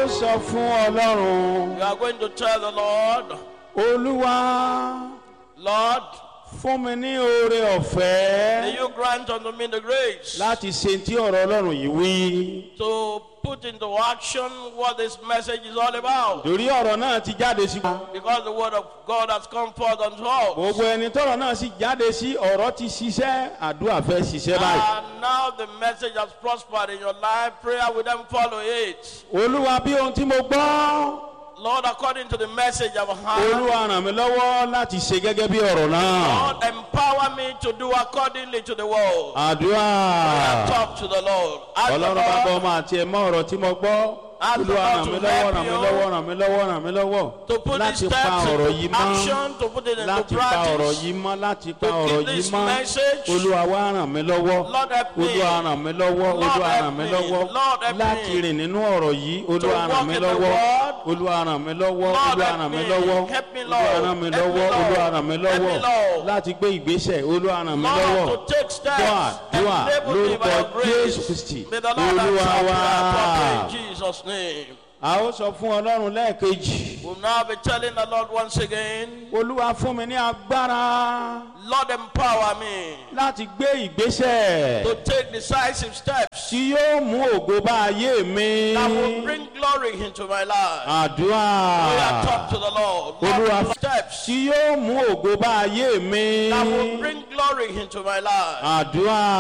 ó sọ fún ọlọ́run You are going to tell the Lord, olúwa Lord, fún mi ní oore may ọ̀fẹ́ you grant unto me the grace láti ṣe tí ọ̀rọ̀ ọlọ́run yìí wí. to put into action what this message is all about. torí ọ̀rọ̀ náà ti jáde sí wa. Because the word of God has come forth unto us. gbogbo ẹni tọ́rọ̀ náà sì jáde sí ọ̀rọ̀ ti ṣiṣẹ́ àdúrà fẹ́ ṣiṣẹ́ báyìí. And now the message has prospered in your life. Prayer will then follow it. olúwa bí ohun tí mo gbọ́ Lord, according to the message I've heard, olúwa ràn mí lọ́wọ́ láti ṣe gẹ́gẹ́ bí ọ̀rọ̀ náà. Lord, empower me to do accordingly to the word. àdúrà Talk to the Lord. Ask the ọlọ́run bá bọ́ Lord ọmọ àti ẹ̀mọ́ ọ̀rọ̀ tí mo gbọ́. Ask the olúwa Lord ràn to mí lọ́wọ́ help ràn mí you lọ́wọ́ ràn mí lọ́wọ́ ràn mí lọ́wọ́ to put these láti pa steps ọ̀rọ̀ into yìí mọ́. action, to put it into láti pa ọ̀rọ̀ practice. yìí mọ́ láti pa To ọ̀rọ̀ keep yìí this mọ́ message. olúwa wá ràn mí lọ́wọ́ Lord help me. olúwa ràn mí lọ́wọ́ Lord olúwa help ràn mí me. lọ́wọ́ Lord help láti me. rìn nínú ọ̀rọ̀ yìí olúwa walk ràn mí in the lọ́wọ́ word. olúwa ràn mí lọ́wọ́ Lord olúwa help ràn mí me. lọ́wọ́ Help me, olúwa Lord. ràn mí Help me, lọ́wọ́ Lord. olúwa ràn mí Help me, lọ́wọ́ Lord. láti gbé ìgbésẹ̀ olúwa ràn mí lọ́wọ́ Lord, to take steps. dùà dùà Enable me by lórúkọ your grace. jésù kristi May the Lord olúwa answer wá prayer properly in Jesus' name. a ó sọ fún ọlọ́run lẹ́ẹ̀kejì We'll now be telling the Lord once again, olúwa fún mi ní agbára Lord, empower me láti gbé ìgbésẹ̀. to take decisive steps tí yóò mú ògo bá ayé mi. that will bring glory into my life. àdúrà We are talk to the Lord. Olúwa- Lord, steps tí yóò mú ògo bá ayé mi. that will bring glory into my life. àdúrà